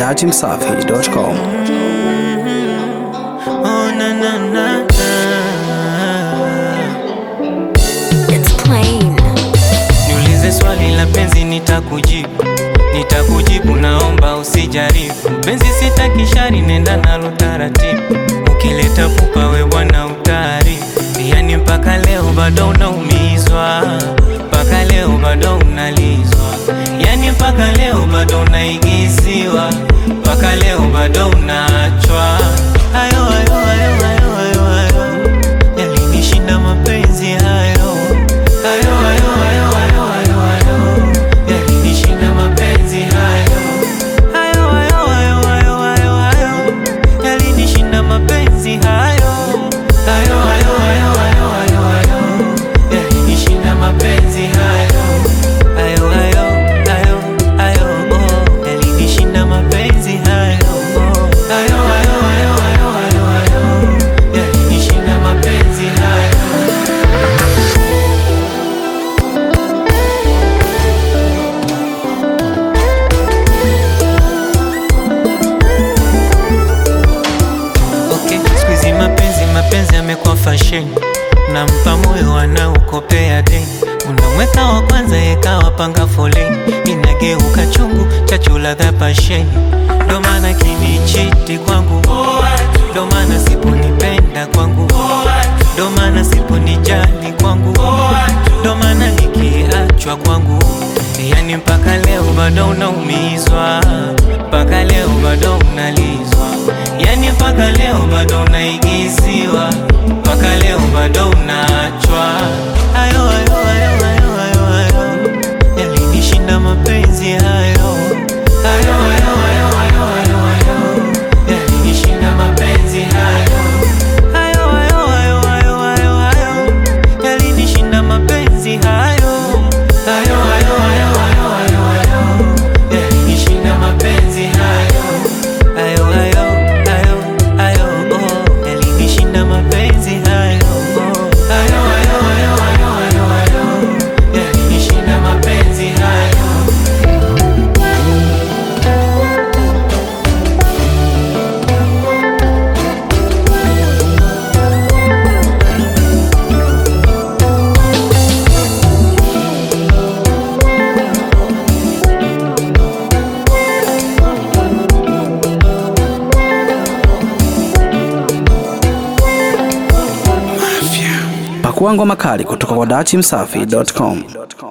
datimsafi.com. Oh, na, na, na, na. It's plain. Niulize swali la penzi nitakujibu, nitakujibu, naomba usijaribu. Penzi sitaki shari, nenda nalo taratibu. Ukileta pupa we bwana utaarifu. Yani mpaka leo bado unaumizwa, mpaka leo bado unalizwa, yani mpaka leo bado unaigiziwa, mpaka leo bado unaachwa. Ayo, ayo, ayo, ayo, ayo, ayo. Yalinishinda mapenzi hayo Hayo, hayo, hayo, hayo, hayo, hayo. Yalinishinda mapenzi hayo Hayo, hayo, hayo, hayo, hayo, hayo. Yalinishinda mapenzi hayo Hayo, hayo, hayo, hayo, hayo, hayo. Yalinishinda mapenzi hayo Hayo, hayo, hayo, hayo, oh. Yalinishinda mapenzi hayo oh. Hayo, hayo, hayo, hayo, hayo, hayo. Yalinishinda mapenzi hayo Okay, siku hizi mapenzi mapenzi yamekuwa fashion, nampa moyo anaukopea deni, unamweka wa kwanza yekawa panga foleni, inageuka chungu chachu ladha pasheni, ndo maana kinichiti kwangu, ndo maana siponipenda kwangu, ndo maana siponijali kwangu, ndo maana nikiachwa kwangu, yani mpaka leo bado unaumizwa, mpaka leo bado unalizwa, yani mpaka leo bado unaigiziwa, mpaka leo bado unaachwa. Ayo, ayo, ayo, ayo, ayo, ayo, yalinishinda mapenzi hayo. Ayo, ayo, ayo, ayo, ayo, ayo, yalinishinda mapenzi hayo. Ayo, ayo, ayo, ayo, ayo, ayo, yalinishinda mapenzi hayo. Ayo, ayo, ayo, ayo, ayo, ayo, yalinishinda mapenzi hayo. Ayo, ayo, ayo, ayo, oh, yalinishinda mapenzi hayo. Oh. Ayo, ayo, ayo, ayo, ayo, ayo, yalinishinda mapenzi hayo. Pakua ngoma kali kutoka kwa datimsafi.com.